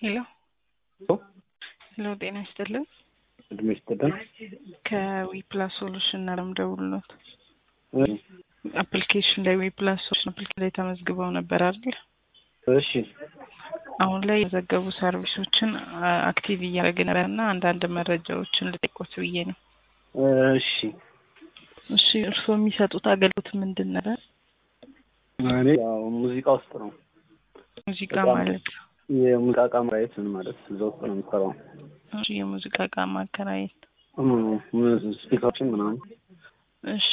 ሄሎ ሄሎ፣ ጤና ይስጥልን። እድሜ ይስጥልን። ከዊፕላስ ሶሉሽን ነው የምደውልሎት። አፕሊኬሽን ላይ ዊፕላስ ሶሉሽን አፕሊኬሽን ላይ ተመዝግበው ነበር አይደል? እሺ አሁን ላይ የዘገቡ ሰርቪሶችን አክቲቭ እያደረግን ነበር እና አንዳንድ መረጃዎችን ልጠይቆት ብዬ ነው። እሺ እሺ፣ እርስዎ የሚሰጡት አገልግሎት ምንድን ነበር? እኔ ያው ሙዚቃ ውስጥ ነው ሙዚቃ በጣም ማለት የሙዚቃ እቃ ማየት ምን ማለት እዛ ውስጥ ነው የሚሰራው። እሺ፣ የሙዚቃ እቃ ማከራየት። ስፒከሮችን ምናምን እሺ፣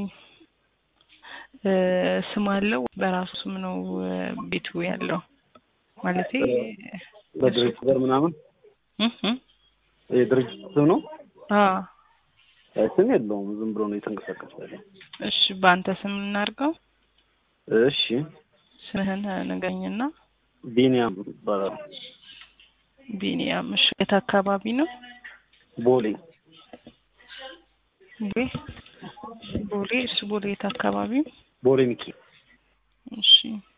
እ ስም አለው በራሱ ስም ነው እ ቤቱ ያለው ማለቴ በድርጅት ጋር ምናምን እህ እህ የድርጅት ስም ነው። አ ስም የለውም ዝም ብሎ ነው የተንቀሳቀሰ ያለው። እሺ፣ በአንተ ስም እናድርገው። እሺ ስምህን ንገረኝና። ቢኒያም ይባላል። ቢኒያም። እሺ፣ የት አካባቢ ነው? ቦሌ ቦሌ ቦሌ። እሺ፣ ቦሌ የት አካባቢ? ቦሌ ሚኪ እሺ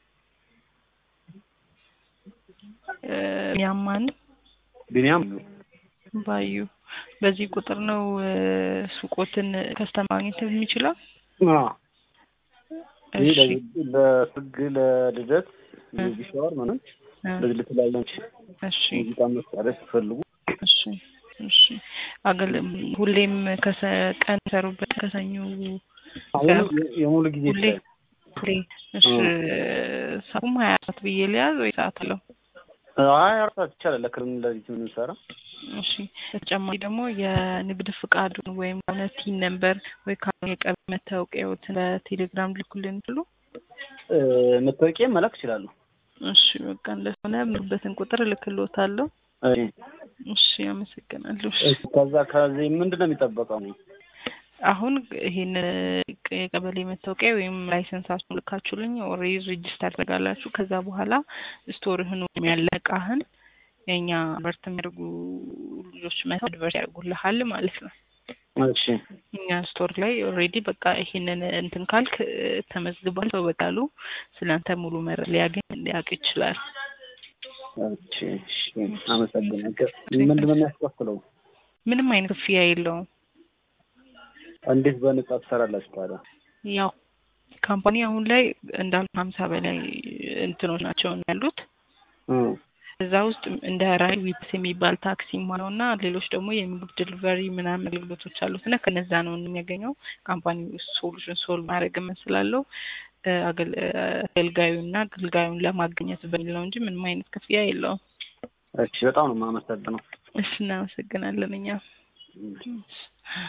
እ ቢኒያም ማን? ቢኒያም ባዩ። በዚህ ቁጥር ነው እ ሱቆትን ከስተማ ማግኘት የሚችለው? አ ይህ እሺ ለ- ለሰርግ ለልደት ቤቢ ሻወር ምናምን እ ለዚህ ለተለያዩ እሺ ሙዚቃ መሳሪያ ሲፈልጉ እሺ እሺ። አገል ሁሌም ከሰ ቀን ሰሩበት ከሰኞ አሁን የሙሉ ጊዜ ሁሌ ይችላል። ሁሌ እሺ። ሰውም ሀያ አራት ብዬ ሊያዝ ወይ ሰዓት አለው? አይ አርሳት ይቻላል። ለክርም ለዚህ የምንሰራ እሺ በተጨማሪ ደግሞ የንግድ ፍቃዱን ወይም ሆነ ቲን ነምበር ወይ ካልሆነ የቀበሌ መታወቂያዎትን በቴሌግራም ልኩልን ብሎ እ መታወቂያ መላክ ይችላሉ። እሺ በቃ እንደሆነ ምንበትን ቁጥር እልክልዎታለሁ። እሺ እሺ አመሰግናለሁ። እሺ ከዛ ከዚህ ምንድን ነው የሚጠበቀው ነው? አሁን ይሄን የቀበሌ መታወቂያ ወይም ላይሰንሳችሁን ልካችሁልኝ ኦልሬዲ ሬጅስተር ታደርጋላችሁ። ከዛ በኋላ ስቶርህን ወይም ያለ እቃህን የእኛ አድቨርት የሚያደርጉ ልጆች መተው አድቨርት ያደርጉልሃል ማለት ነው። እሺ እኛ ስቶር ላይ ኦልሬዲ በቃ ይሄንን እንትን ካልክ እ ተመዝግቧል። ሰው በቃሉ ስለአንተ ሙሉ መረጃ ሊያገኝ ሊያውቅ ይችላል። እሺ እሺ አመሰግናለሁ። ምንድን ነው የሚያስከፍለው? ምንም አይነት ክፍያ የለውም። እንዴት በነጻ ትሰራላችሁ ታዲያ? ያው ካምፓኒ አሁን ላይ እንዳሉ ሀምሳ በላይ እንትኖች ናቸው ያሉት እ እዛ ውስጥ እንደ ራይድ ዊፕስ የሚባል ታክሲ ነው እና ሌሎች ደግሞ የምግብ ዲሊቨሪ ምናምን አገልግሎቶች አሉት እና ከነዛ ነው የሚያገኘው። ካምፓኒ ሶሉሽን ሶልቭ ማድረግ ስላለው እ አገል- እ አገልጋዩና አገልጋዩን ለማግኘት በሚል ነው እንጂ ምንም አይነት ክፍያ የለውም። እሺ በጣም ነው የማመሰግነው። እሺ እናመሰግናለን እኛ